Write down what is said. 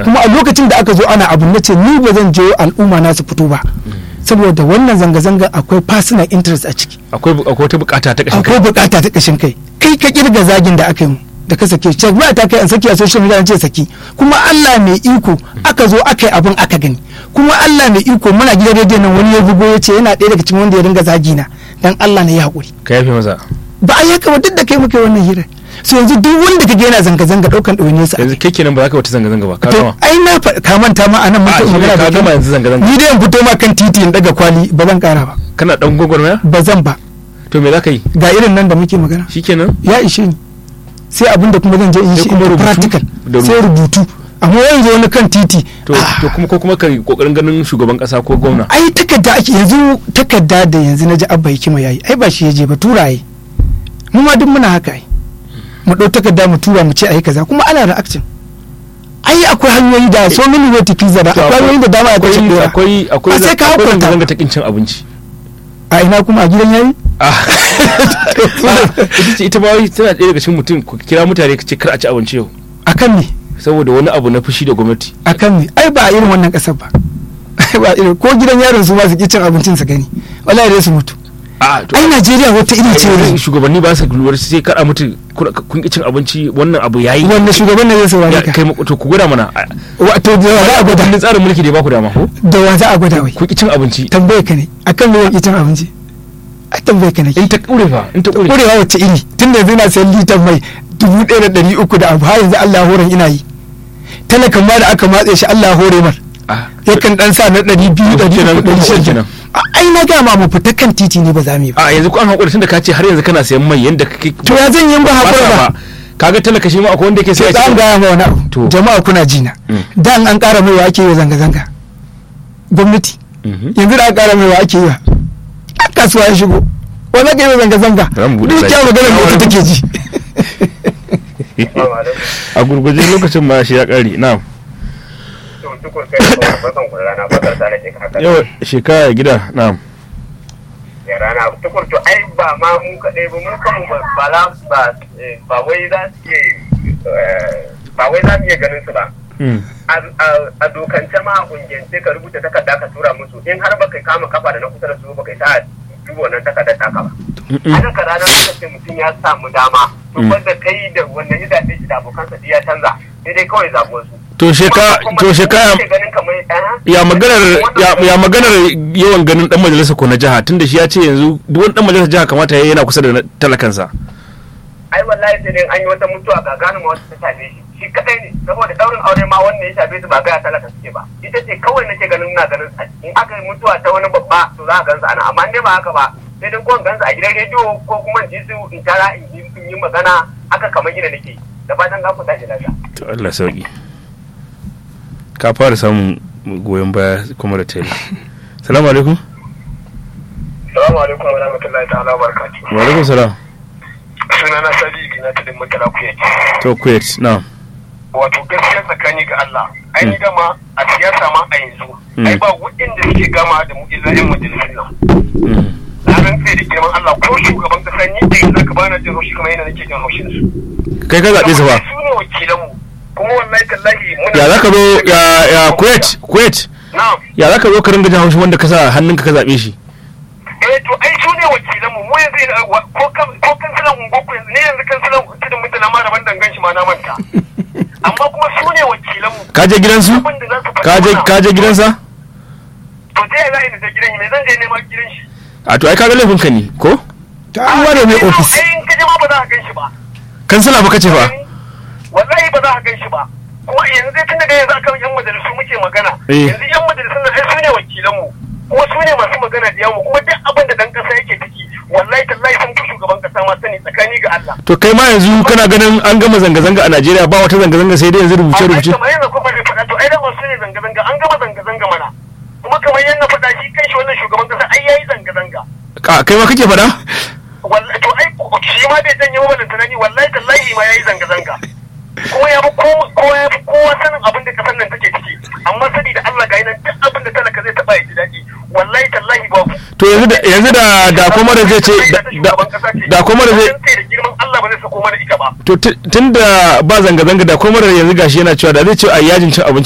kuma a lokacin da aka zo ana abu na ce ni ba zan je al'umma na su fito ba saboda wannan zanga-zanga akwai personal interest a ciki akwai akwai wata bukata ta kashin akwai bukata ta kashin kai kai ka kirga zagin da aka yi mu da ka sake shi ba ta kai an saki a social media an ce saki kuma Allah mai iko aka zo aka yi abin aka gani kuma Allah mai iko muna gidan rediyon nan wani ya bugo ya ce yana ɗaya daga cikin wanda ya ringa zagi na dan Allah ne ya haƙuri ka yafe masa ba a yaka ba duk da kai muka yi wannan hira so yanzu duk wanda ka yana zanga-zanga ɗaukan ɗawainiyar sa yanzu kai kenan ba za ka wata zanga-zanga ba ka to gama ai na fa- ka manta ma anan mun a taɓa shi ne magana ka da gama kai yanzu zanga-zanga ni dai in fito ma kan titi in daga kwali ba zan ƙara ba kana dan gwagwarmaya ba zan ba to me za ka yi ga irin nan da muke magana shikenan ya ishe ni sai abin da kuma zan je in Sai shi kuma in rubutu? practical Da sai rubutu amma yanzu wani kan titi to to kuma ko kuma ka yi kokarin ganin shugaban kasa ko gwamna ai takarda ake yanzu takarda da yanzu na ji abba hikima yayi ai ba shi ya je ba turaye mu ma duk muna haka ai mu ɗau takarda mu tura mu ce ai kaza kuma ana reaction ai akwai hanyoyi da so many way to pizza da To akwai hanyoyi da dama akwai akwai dora akwai akwai Ba sai ka akwai hukunta. zanga-zanga ta kin cin abinci a ina kuma a gidan yayi Ah. ita ce ita ba wai tana ɗaya daga cikin mutum ku kira mutane ka ce kar a ci abinci yau akan me saboda wani abu na fushi da gwamnati akan me ai ba a irin wannan kasar ba ba irin ko gidan yaron su ma su ki cin abincin su gani wallahi dai su mutu a to ai Najeriya wata iri ce ai, ne shugabanni ba su lura sai kar a mutu kuna- kun ki cin abinci wannan abu yayi wanda shugaban ne zai saurare Ya, ka kai ma- to ku gwada mana a- wato da wa za a gwada kundin tsarin mulki da ya ba ku dama ko da wa za a gwada wai ku ki cin abinci tambaye ka ne akan me yake cin abinci a tambaye ka ne in ta kure fa in ta kure kurewa wacce iri tun da yanzu na sayan litan mai dubu ɗaya da ɗari uku da abu har yanzu Allah horon ina yi talakan ma da aka matse shi Allah hore mar Ah, yakan dan sa na ɗari biyu ɗari kenan, uku ɗari shida kenan. A- ai na gama mu fita kan titi ne ba za mu yi ba a yanzu ku an hakuri tunda ka ce har yanzu kana sayan mai yanda kake to ya zan yi ba ba hakura sa ba ba kaga talaka shi ma akwai wanda yake sai sai an gaya ma wani To. abu jama'a kuna jina Mm. dan an ƙara mai wa ake yi wa zanga-zanga gwamnati yanzu da an ƙara mai wa ake yi wa ɗan kasuwa ya shigo wanda ka yi wa zanga-zanga Za mu buɗe duk site. kyawun magana mai ita take ji a gurguje lokacin ma shi ya kare na tukur kai da bakan kun rana bakar da nake kaka yau shekara gida na ya rana tukur to ai ba ma mu kadai ba mu kanmu ba ba la- ba eh, ba wai za su iya eh, ba wai za su iya ganin su ba a- a- a dokance ma a kungiyance ka rubuta takarda ka tura musu in har baka kama kafa da na kusa da su baka sa duba wannan takardar taka ba haka ka ranar lokacin mutum ya samu dama to wanda kai da wanda ya zaɓe shi da abokansa duk ya canza sai dai kawai zaɓuwar su to shekara to shekara ganin kamar ɗaya ya maganar ya, ya maganar yawan ganin dan majalisa ko na jiha tunda shi ya ce yanzu duk wani dan majalisa jiha kamata ya yana kusa da na- talakansa ai wallahi sai dai an yi wata mutuwa ga gane ma wata ta shafe shi shi kadai ne saboda daurin aure ma wanda ya shafe su ba gaya talaka suke ba ita ce kawai nake ganin na ganin sa in aka yi mutuwa ta wani babba to za a gansa ana amma in dai ba haka ba sai dai ko in gansa a gidan rediyo ko kuma in ji su in tara in yi in yi magana haka kamar gina nake da fatan ga ku tashi lafiya to Allah sauki ka fara samun goyon baya kuma da tayi salamu alaikum Assalamu alaikum wa rahmatullahi ta'ala wa barakatuh. wa alaikum salam Suna na Sabibi na tudin mutala ku yake. to kuwait na Wato gaskiya tsakani ga Allah, an yi gama a siyasa ma a yanzu. Ai Mm. ba waɗanda suke gama da mu illa 'yan majalisun nan. Mm. Na rantse da girman Allah ko shugaban kasa ni da yanzu ka bana jin haushi kamar yana nake jin haushin su. kai ka zaɓe su ba Su ne wakilanmu. Kuma wallahi tallahi muna. ya za ka zo ya ya kuwait kuwait Na'am. ya za ka zo ka ringa jin haushi wanda ka sa hannunka ka zaɓe shi eh to ai su ne wakilanmu mu yanzu ina- wa- ko kan ko kansilan ungoku yanzu ne yanzu kansilan tudun mutala ma daban dangan shi ma na manta. Amma kuma su ne wakilanmu. ka je gidansu Abin da za su faɗi ka je mana. ka je gidansa to ta yaya za a yi da gidan shi me zan je neman gidan shi a to ai ka ga laifin ka ne ko ta an ware mai ofis ai in ka je ma ba za ka gan shi ba kansila fa kace fa wallahi ba za ka gan shi ba kuma yanzu dai tun daga yanzu akan yan majalisu muke magana Eh. yanzu yan majalisun nan ai su ne wakilanmu kuma su ne masu magana da yamu kuma duk abin da dan kasa yake ciki wallahi tallahi sun fi shugaban kasa ma sani tsakani ga Allah to kai ma yanzu kana ganin an gama zanga-zanga a Najeriya ba wata zanga-zanga sai dai yanzu rubuce-rubuce kamar yadda kuma bai faɗa to ai da masu ne zanga-zanga an gama zanga-zanga mana kuma kamar yadda faɗa shi kanshi wannan shugaban kasa ai yayi zanga-zanga Ka- kai ma kake faɗa wallahi to ai shi ma bai janye wa balanta nani wallahi tallahi ma yayi zanga zanga kuma ya fi kowa kowa ya fi kowa sanin abin da kasar nan take ciki amma sani da Allah ga nan duk abin da talaka zai taba ya ji daɗi wallahi tallahi babu to yanzu da yanzu da da kuma da zai ce da da kuma da zai da girman Allah ba zai sako mana ita ba to tun da ba zanga-zanga da kuma da yanzu gashi yana cewa da zai ce a yajin cin abinci